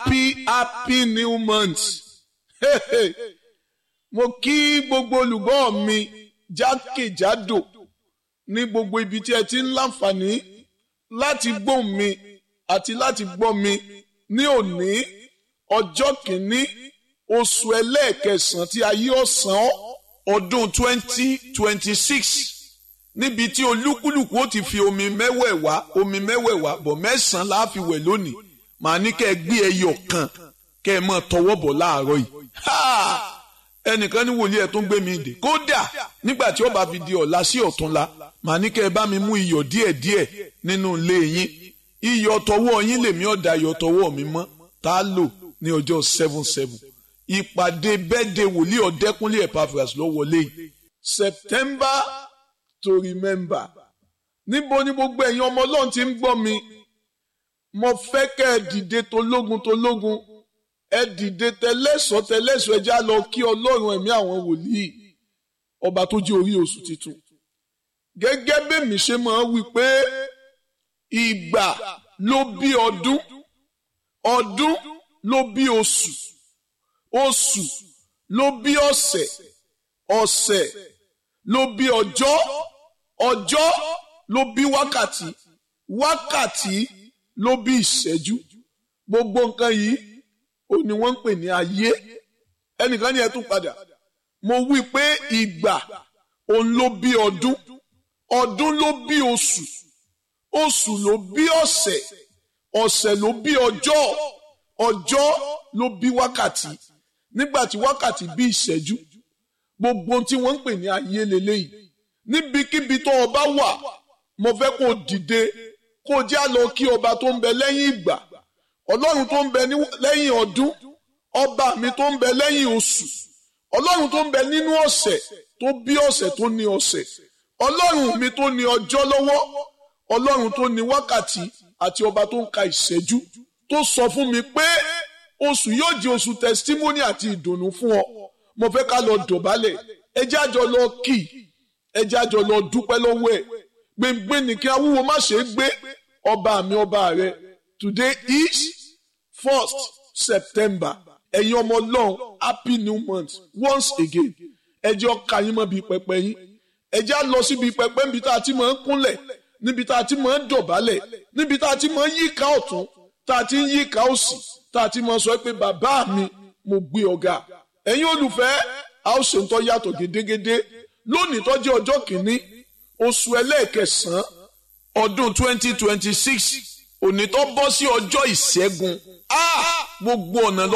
happy happy new month mo kí gbogbo olùgbọ́ mi jákèjádò ní gbogbo ibi tí ẹ ti ń láǹfààní láti gbọ́ mi àti láti gbọ́ mi ní òní ọjọ́ kìíní oṣù ẹlẹ́ẹ̀kẹsàn-án tí ayé ọ̀sán ọdún twenty twenty six níbi tí olúkúlùkù ó ti fi omi mẹ́wẹ̀ẹ̀wá omi mẹ́wẹ̀ẹ̀wá bọ̀ mẹ́sàn-án la fi wẹ̀ lónìí màá ní kẹ́ ẹ gbé ẹyọ kan kẹ́ ẹ mọ̀ tọwọ́ bọ̀ láàárọ̀ yìí ẹnìkan ní wòlíì ẹ̀ tó ń gbé mi dè kódà nígbà tí ó bá fi di ọ̀la sí ọ̀túnla màá ní kẹ́ ẹ bá mi mú iyọ̀ díẹ̀díẹ̀ nínú ilé yín iyọ̀ tọwọ́ yín lèmi ọ̀dà iyọ̀ tọwọ́ mi mọ́ tá a lò ní ọjọ́ seven seven ìpàdé bẹ́ẹ̀dẹ̀ wòlíì ọ̀dẹ́kúnlé Epaphras ló wọlé yìí September to remember níbo ni gbogbo ẹ̀yin ọmọ ọlọ́run ti ń gbọ́ mi mo fẹ́ kẹ́ ẹ dìde tológun tológun ẹ dìde tẹlẹ́sọ̀ tẹlẹ́sọ̀ ẹjá lọ kí ọlọ́run ẹ̀mí àwọn wòlíì ọba tó jẹ́ orí oṣù tuntun gẹ́gẹ́ bẹ́mi ṣe máa wí pé ìgbà ló bí ọdún ọdún ló bí oṣù oṣù ló bí ọ̀sẹ̀ ọ̀sẹ̀ ló bí ọjọ́ ọjọ́ ló bí wákàtí wákàtí ló bí ìṣẹ́jú gbogbo nǹkan yìí ó ní wọ́n ń pè ní ayé ẹnìkan ní ẹ tún padà mo wí pé ìgbà òun ló bí ọdún ọdún ló bí oṣù oṣù ló bí ọ̀sẹ̀ ọ̀sẹ̀ ló bí ọjọ́ ọjọ́ ló bí wákàtí nígbà tí wákàtí bí ìṣẹ́jú gbogbo tí wọ́n ń pè ní ayé leléyìí níbikíbi tó o bá wà mo fẹ́ kó o dìde kó o já lọ kí ọba tó ń bẹ lẹ́yìn ìgbà ọlọ́run tó ń bẹ lẹ́yìn ọdún ọba mi tó ń bẹ lẹ́yìn oṣù ọlọ́run tó ń bẹ nínú ọ̀sẹ̀ tó bí ọ̀sẹ̀ tó ní ọ̀sẹ̀ ọlọ́run mi tó ní ọjọ́ lọ́wọ́ ọlọ́run tó ní wákàtí àti ọba tó ń ka ìṣẹ́jú tó sọ fún mi pé oṣù yóò di oṣù testimony àti ìdùnnú fún ọ mo fẹ́ ká lọ dọ̀bálẹ̀ ẹ jẹ́ àjọ lọ kì ẹ jẹ́ àjọ lọ dúpẹ́ lọ́wọ́ ẹ̀ gbẹ̀ngbẹ̀ ní kí awúwo má ṣe é gbé ọba mi ọba rẹ today is first September ẹ̀yin ọmọ ọlọ́run happy new month once again ẹ jẹ́ ọkà yín mọ́ bíi pẹpẹ yín ẹ jẹ́ á lọ síbi pẹpẹ níbi tá a ti máa ń kúnlẹ̀ níbi tá a ti máa ń dọ̀bálẹ̀ níbi tá a ti máa ń yíká ọ̀tún tá a ti ń yíká òsì tá a ti máa sọ pé bàbá mi mo gbé ọ̀gá ẹ̀yin olùfẹ́ a ó ṣe ń tọ́ yàtọ̀ gédégédé lónìí tó jẹ́ ọjọ́ kìíní oṣù ẹlẹ́ẹ̀kẹsàn-án ọdún twenty twenty six òní tó bọ́ sí ọjọ́ ìṣẹ́gun gbogbo ọ̀nà lọ.